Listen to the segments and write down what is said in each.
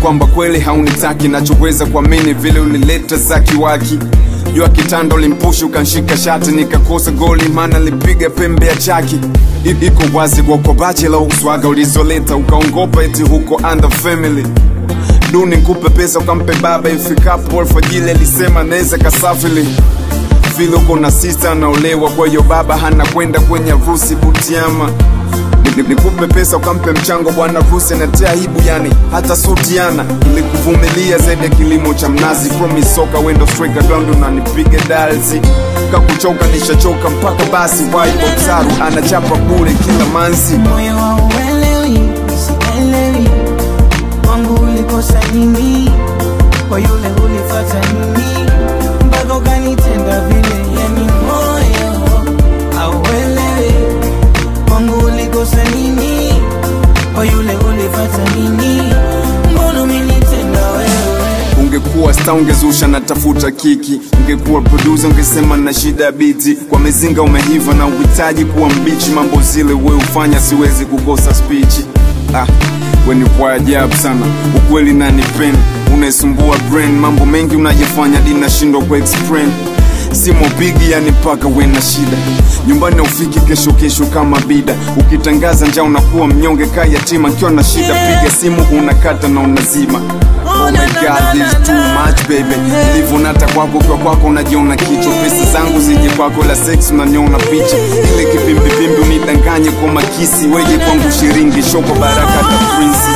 kwamba kweli haunitaki nachoweza kuamini vile ulileta za kiwaki jua kitanda ulimpushi ukanshika shati nikakosa goli maana lipiga pembe ya chaki I- iko wazi kwako bachela uswaga ulizoleta ukaongopa eti huko under family duni nkupe pesa ukampe baba ifikapo alfajili alisema naweza kasafili vile uko na sista anaolewa kwa hiyo baba hana kwenda kwenye harusi butiama Ni- ni- nikupe pesa ukampe mchango bwana harusi anatia aibu yani hata sutiana ilikuvumilia zaidi ya kilimo cha mnazi promise soka wendo striker ground unanipiga dalzi kakuchoka nishachoka mpaka basi waibotsaru anachapa bure kila manzi moyo hauelewi, sielewi wangu ulikosa nini, kwa yule ulifata nini, mpaka ukanitenda vile. Yani moyo hauelewi wangu ulikosa nini, kwa yule ulifata nini, mbona umenitenda wewe ungekuwa sta ungezusha natafuta kiki ungekuwa producer ungesema na shida ya biti kwa mizinga umehiva na uhitaji kuwa mbichi mambo zile we ufanya siwezi kukosa spichi ah, we ni kwa ajabu sana ukweli nanipeni unaisumbua brain mambo mengi unajifanya dinashindwa ku explain simo pigi yani mpaka we na shida nyumbani ufiki kesho kesho kama bida ukitangaza njaa unakuwa mnyonge kaa yatima kiwa na shida piga simu unakata na unazima Oh my god, this is too much baby Nilivyonata kwako kwa kwako unajiona kichwa Pesa zangu zije kwako la sex unaniona picha Ile kipimbipimbi unidanganye kwa makisi Weje kwangu shiringi shoko baraka ta prinsi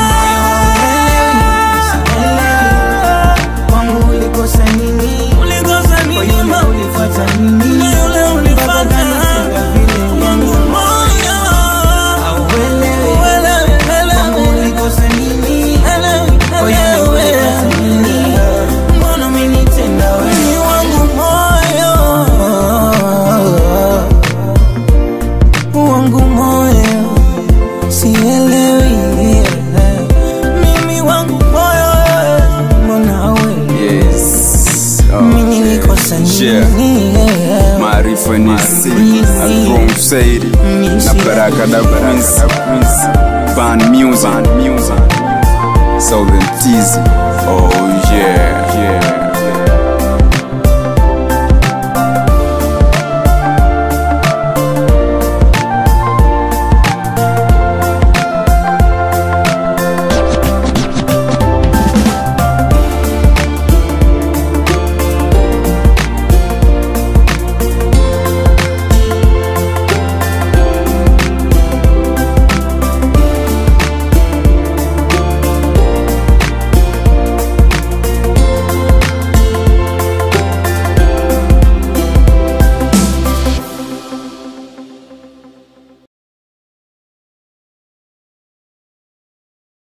wangu ulikosa nini, Ulikosa kwa nini yule mama? ulifata nini, Yule ulifata. mpaka ukanitenda vile. Yani Moyo. hauelewi Uelewi, wangu uelewi, ulikosa nini, uelewi, kwa yule ulifata nini, mbona umenitenda wewe Ni wangu moyo. wangu moyo sielewi Mimi wangu moyo. mbona wewe Yes mimi nilikosa Yeah. nini Maarifa ni si Agrom Saidi Na baraka da prinsi Ban music Southern Teasy Oh yeah Yeah